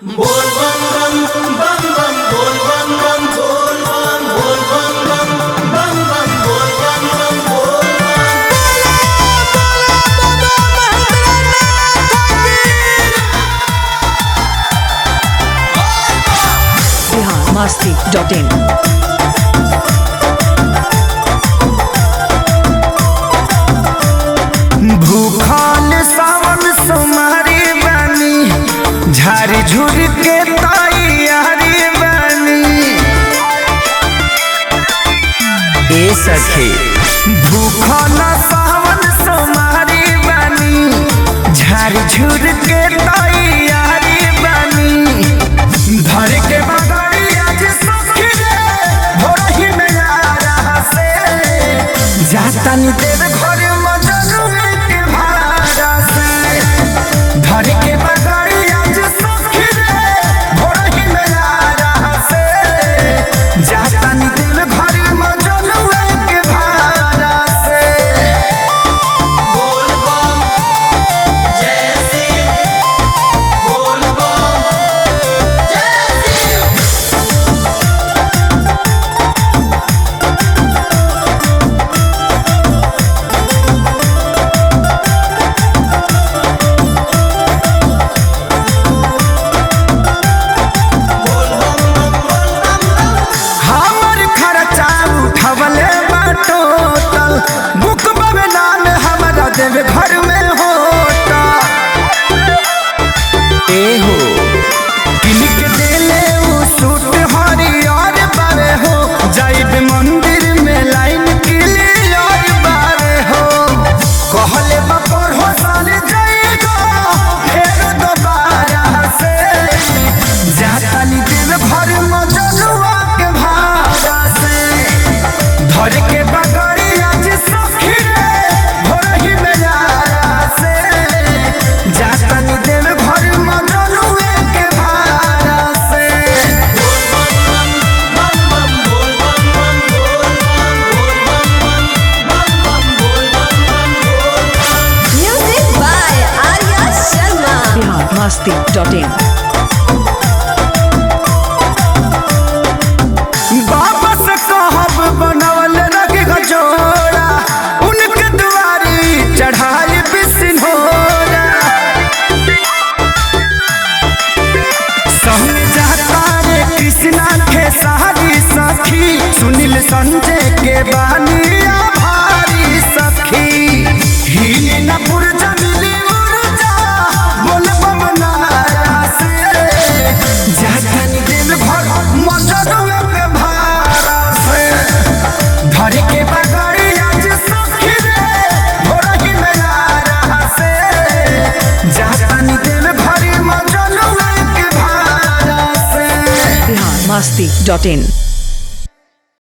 बोल बम बम बम बम बोल बम बम बोल बम बोल बम बम बम बम बोल बम बम बोल बम biharmasti.in भूखल सावन सोमारी बानी झारी झुर के तैयारी बानी ए सखी भूखल सावन सोमारी बानी झारी झुर के तैयारी बानी धर के बगड़ी आज सखी रे भोरही में आ रहा से जाता नी देव घर मजनू के भाड़ा से धर के बगड़ी आज सखी रे भोरही में आ रहा से जाता नी देव घर मजनू के भाड़ा से बोल बम जय सिंह बोल बम जय सिंह बोल बम बम बोल बम बम हमर खर्चा उठवले बाटो तल बुक में नाम हमारा देवे घर में होता ए हो किलिक देले उ सूट हरियर बारे हो जाइब मंदिर में लाइन क्लियर बारे हो कहले बपर हो साल जाएगा फेर दोबारा से जाताली देव घर मजनुआ के भाड़ा से धर के बगड़ी आज सखी रे भोरही में यारा से जाताली देव घर मजनुआ के भाड़ा से बोल बम बम बम बोल बम बम बोल बम बोल बम बम बम बम बोल बम Music by Arya Sharma. biharmasti.in वापस कहब बनवल रग गजोड़ा उनके दुआरी चढ़ाई बिसिनोरा संग जाता रे कृष्णा के सारी सखी सुनील संजय के बानिया भारी सखी हिले न पुरजा मिली उर्जा बोल बमनारा से जातनी दिल भर मजनुआ के भारा से धर के बगड़ी आज सखी रे भोरही में आ रहा से जातनी दिल भरी मजनुआ के भारा से biharmasti.in